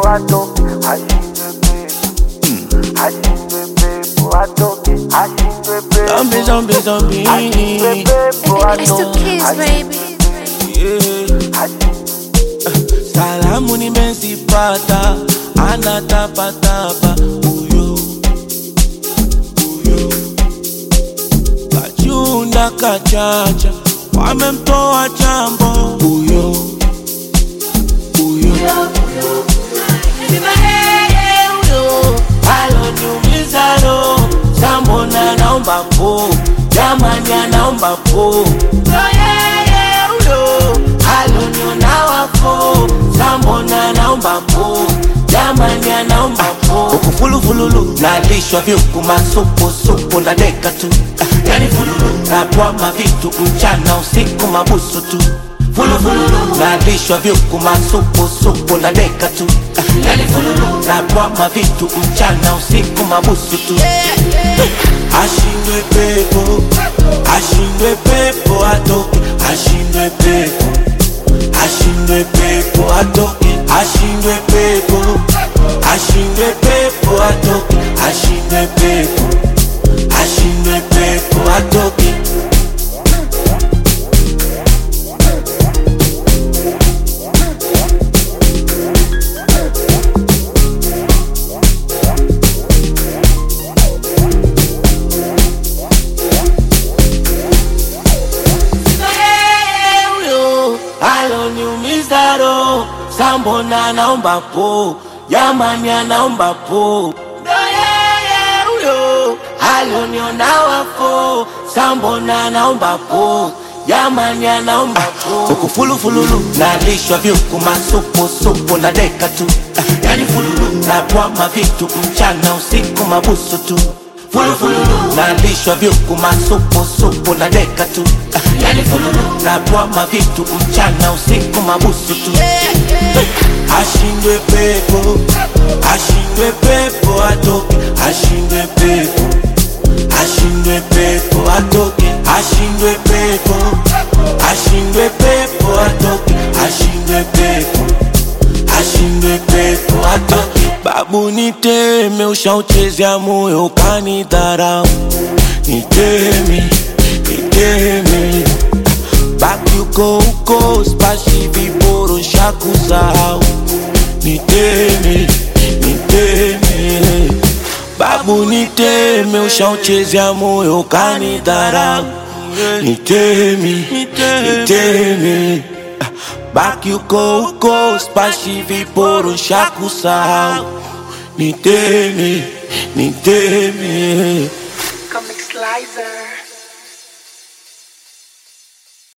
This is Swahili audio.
atoke ashindwe pepo ashindwe pepo atoke ashindwe pepo Zombie, zombie, zombie. ashindwe pepo I still atoke kiss, baby. Yeah. Salamu nimezipata, anatapatapa huyo huyo, kachunda kachacha, wamemtoa chambo huyo huyo Sina yeye huyo, aloniumiza roho, sambona naomba po, jamani anaomba po, ndo yeye huyo, aloniona wafo, sambona naomba po, jamani anaomba po. Huku fulufululu, nalishwa vyuku masupusupu na deka tu, yani fululu, natwama vitu mchana usiku mabusu tu fulufulu nalishwa vyuku masupusupu na deka tu yani fululu natwama vitu mchana usiku mabusu tu ashindwe pepo ashindwe pepo atoke ashindwe pepo ashindwe pepo atoke ashindwe pepo ashindwe pepo atoke ashindwe pepo ashindwe pepo atoke huyo aloniumiza roho, sambona naomba po, jamani anaomba po, ndo yeye huyo aloniona wafo, sambona naomba po, jamani anaomba po. Huku fulufululu nalishwa vyuku masupusupu na deka tu, yani fululu natwama vitu mchana usiku mabusu tu fulufululu nalishwa vyuku masupusupu na deka tu yani fululu natwama vitu mchana usiku mabusu tu ashindwe pepo ashindwe pepo atoke ashindwe pepo ashindwe pepo atoke ashindwe pepo ashindwe pepo atoke ashindwe pepo ashindwe pepo atoke babu niteme ushauchezea moyo ukanidharau niteme niteme baki uko uko spashi viboro shakusahau niteme niteme babu niteme ushauchezea moyo ukanidharau niteme niteme baki uko uko spashi viboro shakusahau niteme niteme Comic Slicer.